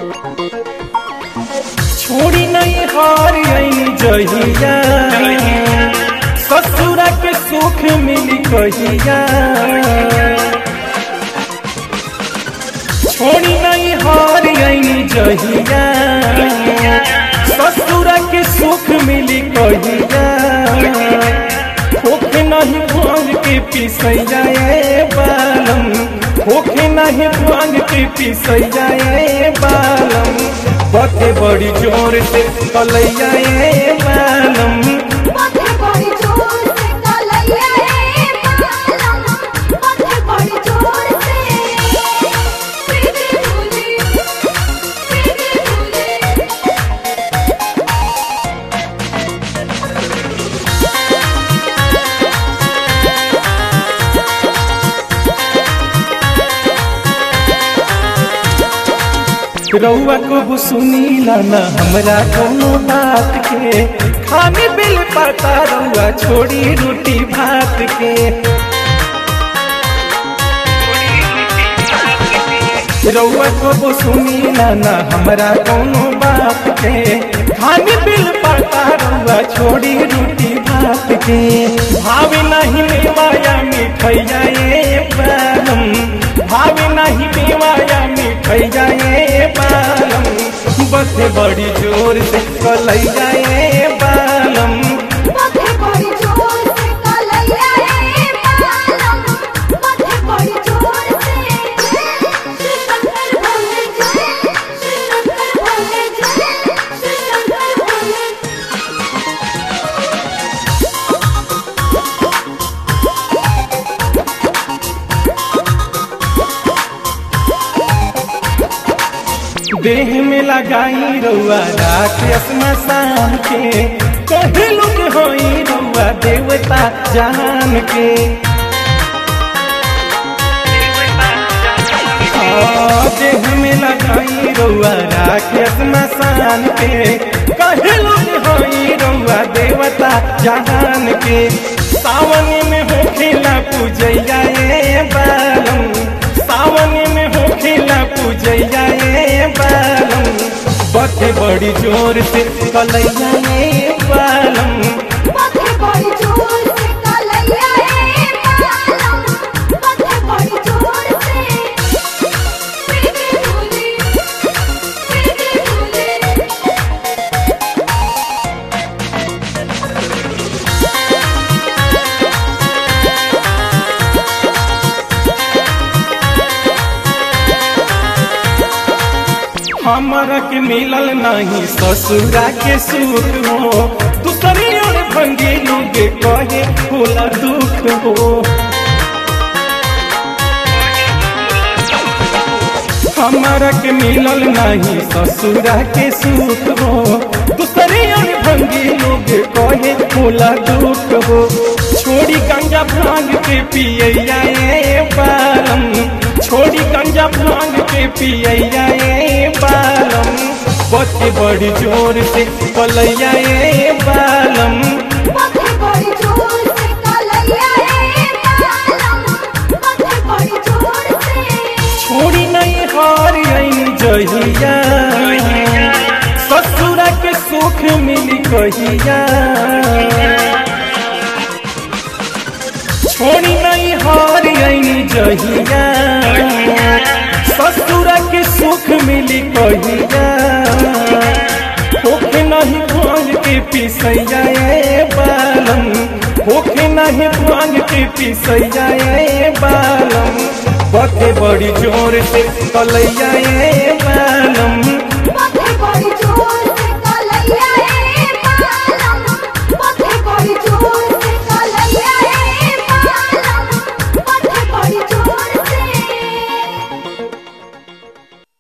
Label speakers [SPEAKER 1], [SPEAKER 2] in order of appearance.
[SPEAKER 1] छोड़ी नहीं हार जहिया ससुरा के सुख मिली कहिया छोड़ी नहीं हार जहिया ससुरा के सुख मिली कहिया होखे नहीं भांग के पिसैया ए बालम होखे नहीं भांग के पिसैया ए बालम बते बड़ी जोर से कलैया ए बालम
[SPEAKER 2] पथे बड़ी जोर से कलैया ए बालम पथे बड़ी जोर से प्रीति भूली प्रीति भूली
[SPEAKER 1] रउआ को सुनीला न हमरा कोनो बात के खाने बिल पता रउआ छोड़ी रोटी भात के रउआ को सुनीला न हमरा कोनो बात के खाने बिल पता रउआ छोड़ी रोटी भात के भावे नहीं मेवाया मिठैया ए बालम भावे नहीं मेवाया मिठैया ए बालम बसे बड़ी जोर से कलैया ए बालम
[SPEAKER 2] पथे बड़ी जोर से कलैया ए बालम पथे बड़ी जोर से श्री शंकर भोले जय श्री शंकर भोले जय श्री शंकर भोले
[SPEAKER 1] देह में लगाई रउआ राख स्मशान के कहे लोग होई रउआ देवता जान के आ, देह में लगाई रउआ राख स्मशान के कहे लोग होई रउआ देवता जान के सावन में होखेला पूजैया ए बालम सावन में होखेला पूजैया ए बालम बथे बड़ी जोर से कलैया ए बालम
[SPEAKER 2] पथे बड़ी जोर से कलैया ए बालम पथे बड़ी जोर से प्रीति भूली प्रीति भूली
[SPEAKER 1] हमरा के मिलल नहीं ससुरा के सुख हो दूसरी ओर भंगी लोग कहे होला दुख हो हमरा के मिलल नहीं ससुरा के सुख हो दूसरी ओर भंगी लोग कहे होला दुख हो छोड़ी गंजा भांग के पियैया ए बालम छोड़ी गंजा भांग के पियैया ए बालम बच्चे बड़ी जोर से कलैया ए बालम
[SPEAKER 2] पथे बड़ी जोर से कलैया ए बालम पथे बड़ी जोर से
[SPEAKER 1] छोड़ी नहीं हार जहिया ससुरा के सुख मिली कहिया छोड़ी नहीं हार जहिया ससुरा के सुख मिली कहिया होखे नहीं भांग के पिसैया ए बालम होखे नहीं भांग के पिसैया ए बालम बते बड़ी जोर से कलैया ए